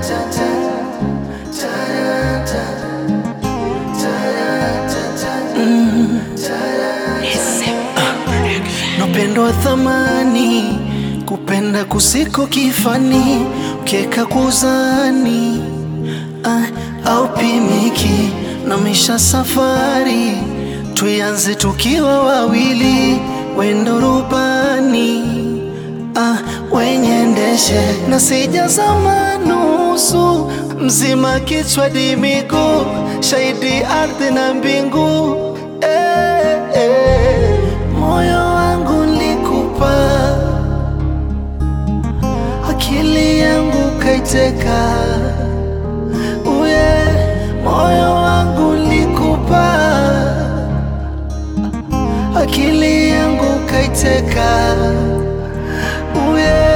Upendo wa thamani, kupenda kusiko kifani, ukieka kuzani ah, au pimiki na misha safari, tuianze tukiwa wawili, wendo rubani ah, wenye ndeshe na sijazama nusu mzima, kichwa di miguu, shahidi ardhi na mbingu eh, eh. Moyo wangu nilikupa, akili yangu kaiteka, uye moyo wangu nilikupa, akili yangu kaiteka, uye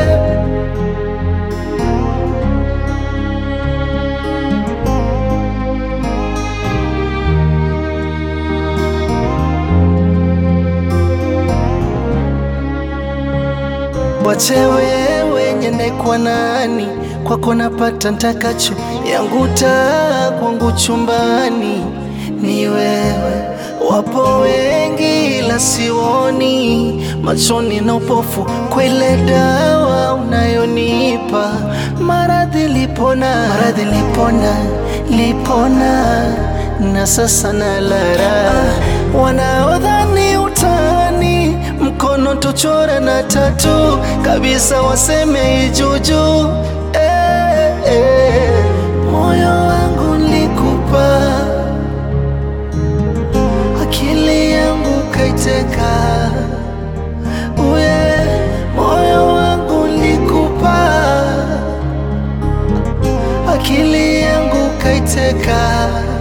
Wache wewe nyende kwa nani, kwako napata ntakacho, yangu taa kwangu chumbani ni wewe. Wapo wengi ila sioni, machoni na upofu, kwa ile dawa unayonipa maradhi lipona, maradhi lipona, lipona na sasa nalara wanaodhani utani mkono tuchora na tatu kabisa, waseme ijuju eh, eh. Moyo wangu nilikupa, akili yangu kaiteka, uye moyo wangu nilikupa, akili yangu kaiteka